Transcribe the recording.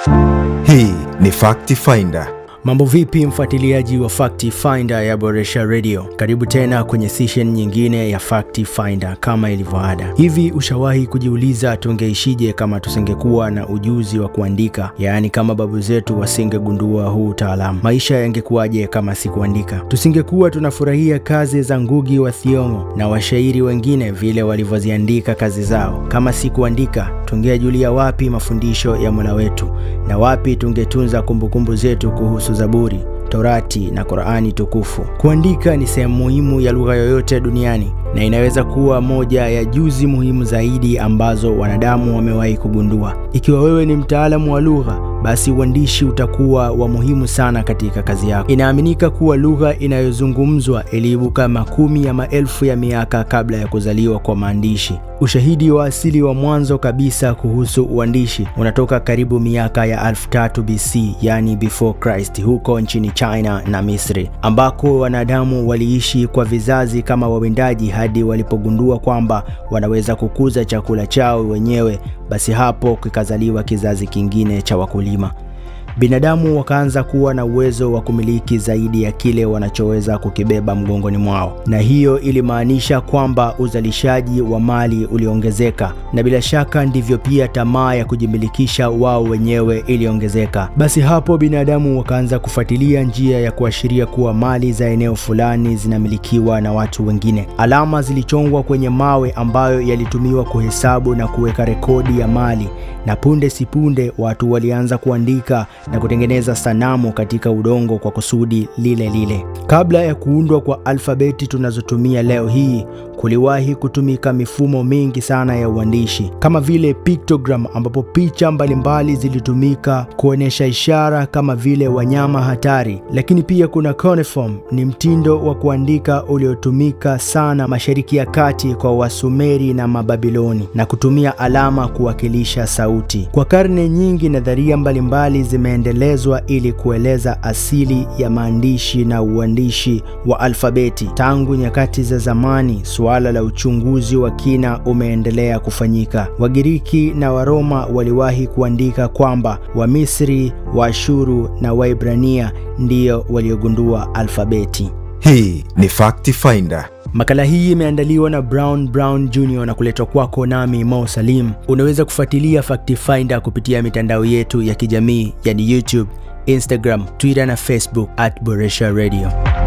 Hii ni Fact Finder. Mambo vipi mfuatiliaji wa Fact Finder ya Boresha Radio? Karibu tena kwenye session nyingine ya Fact Finder kama ilivyoada. Hivi ushawahi kujiuliza tungeishije kama tusingekuwa na ujuzi wa kuandika? Yaani kama babu zetu wasingegundua huu utaalamu. Maisha yangekuwaje kama si kuandika? Tusingekuwa tunafurahia kazi za Ngugi wa Thiong'o na washairi wengine vile walivyoziandika kazi zao. Kama si kuandika, tungeajulia wapi mafundisho ya Mola wetu na wapi tungetunza kumbukumbu zetu kuhusu Zaburi, Torati na Qur'ani tukufu. Kuandika ni sehemu muhimu ya lugha yoyote duniani na inaweza kuwa moja ya juzi muhimu zaidi ambazo wanadamu wamewahi kugundua. Ikiwa wewe ni mtaalamu wa lugha, basi uandishi utakuwa wa muhimu sana katika kazi yako. Inaaminika kuwa lugha inayozungumzwa iliibuka makumi ya maelfu ya miaka kabla ya kuzaliwa kwa maandishi. Ushahidi wa asili wa mwanzo kabisa kuhusu uandishi unatoka karibu miaka ya 3000 BC, yani before Christ, huko nchini China na Misri, ambako wanadamu waliishi kwa vizazi kama wawindaji hadi walipogundua kwamba wanaweza kukuza chakula chao wenyewe. Basi hapo kikazaliwa kizazi kingine cha wakulima. Binadamu wakaanza kuwa na uwezo wa kumiliki zaidi ya kile wanachoweza kukibeba mgongoni mwao, na hiyo ilimaanisha kwamba uzalishaji wa mali uliongezeka, na bila shaka ndivyo pia tamaa ya kujimilikisha wao wenyewe iliongezeka. Basi hapo binadamu wakaanza kufuatilia njia ya kuashiria kuwa mali za eneo fulani zinamilikiwa na watu wengine. Alama zilichongwa kwenye mawe ambayo yalitumiwa kuhesabu na kuweka rekodi ya mali, na punde si punde watu walianza kuandika na kutengeneza sanamu katika udongo kwa kusudi lile lile. Kabla ya kuundwa kwa alfabeti tunazotumia leo hii, kuliwahi kutumika mifumo mingi sana ya uandishi kama vile pictogram, ambapo picha mbalimbali zilitumika kuonyesha ishara kama vile wanyama hatari. Lakini pia kuna cuneiform, ni mtindo wa kuandika uliotumika sana Mashariki ya Kati kwa Wasumeri na Mababiloni, na kutumia alama kuwakilisha sauti. Kwa karne nyingi, nadharia mbalimbali zimeendelezwa ili kueleza asili ya maandishi na uandishi wa alfabeti. Tangu nyakati za zamani, suala la uchunguzi wa kina umeendelea kufanyika. Wagiriki na Waroma waliwahi kuandika kwamba Wamisri, Waashuru na Waibrania ndiyo waliogundua alfabeti. Hii ni Fact Finder. Makala hii imeandaliwa na Brown Brown Jr na kuletwa kwako nami Mo Salim. Unaweza kufuatilia Fact Finder kupitia mitandao yetu ya kijamii yani YouTube, Instagram, Twitter na Facebook at Boresha Radio.